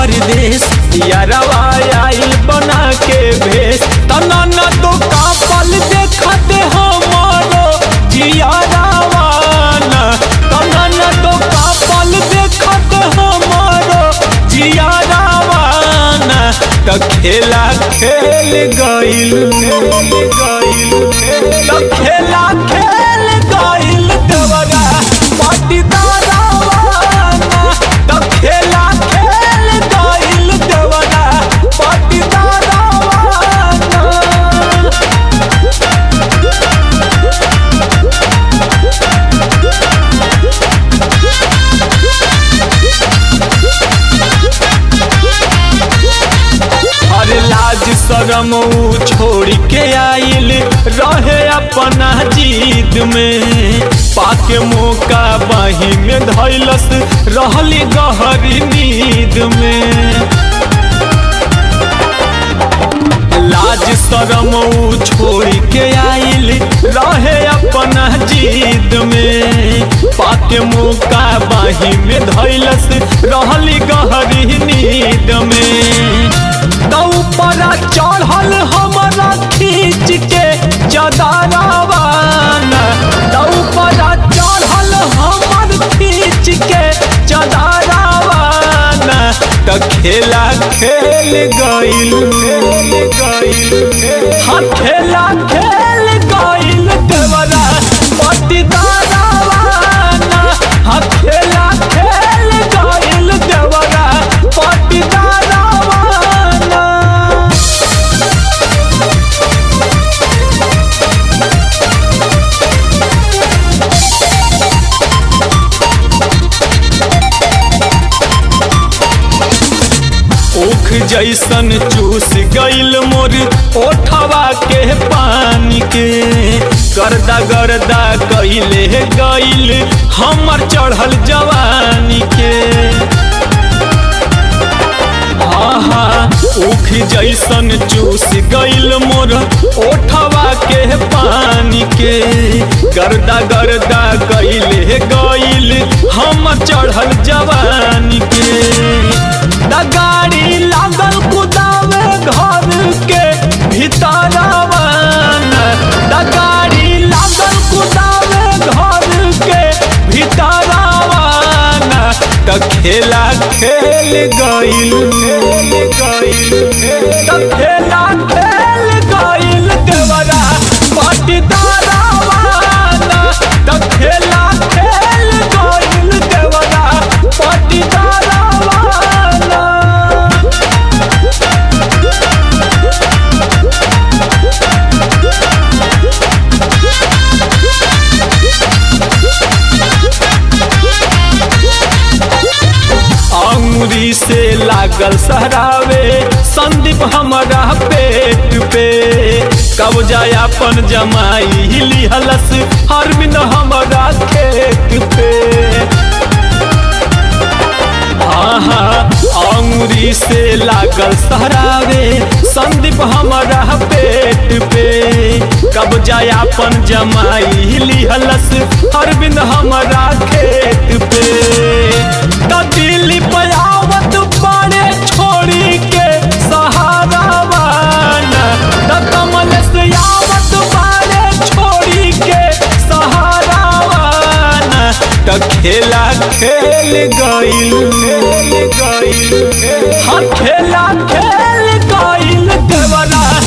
परदेश यारवा आइल बना के भेष तना न तो कापल देखते हमारो जियारावा न तना न तो कापल देखते हमारो जियारावा न त खेला खेल गइल त खेला खेल गइल देवरा पाटीदारावा न त खेला खेल गइल देवरा पाटीदारावा न हर लाज शरम ऊ छोड़ के आइल रहे अपना जीत में पाके मौका बाही में धैलस रहली गहरी नींद में लाज शरम ऊ छोड़ के आइल रहे अपना जीत में पाके मौका बाही में धैलस रहली गहरी नींद में तौ परा चढ़ल हमरा खींच के चदारावान तौ परा चढ़ल हमर खींच के चदारावान त खेला खेल गइल हाँ खेला खेल गइल देवरा पटीदारावान हाँ खेला खेल गइल देवरा पटीदारावान ऊख जैसन चूस गइल मोर ओठवा के पानी के गर्दा गर्दा कइले गइल हमर चढ़ल जवानी के आहा ऊख जैसन चूस गइल मोर ओठवा के पानी के गर्दा गर्दा कइले गइल हम चढ़ल जवानी के द गाड़ी लागल कुदावे घर के भीतरवान द गाड़ी लागल कुदावे घर के भीतरवान त खेला खेल गइल त खेला खेल गइल देवरा पटीदारावान त खेला खेल गइल देवरा पटीदारावान अंगुरी से लागल सहरावे संदीप हमारा पेट पे कब जाय अपन जमाई लिहलस हरमिन हमारा खेत पे आहा अंगुरी से लागल सहरावे संदीप हमारा पेट पे कब जाय अपन जमाई लिहलस अरविंद हमारा खेत पे त दिल्ली पयावत बड़े छोड़ी के सहारा वाना त कमल से आवत बड़े छोड़ी के सहारा वाना त खेला खेल गइल हाँ खेला खेल गइल देवरा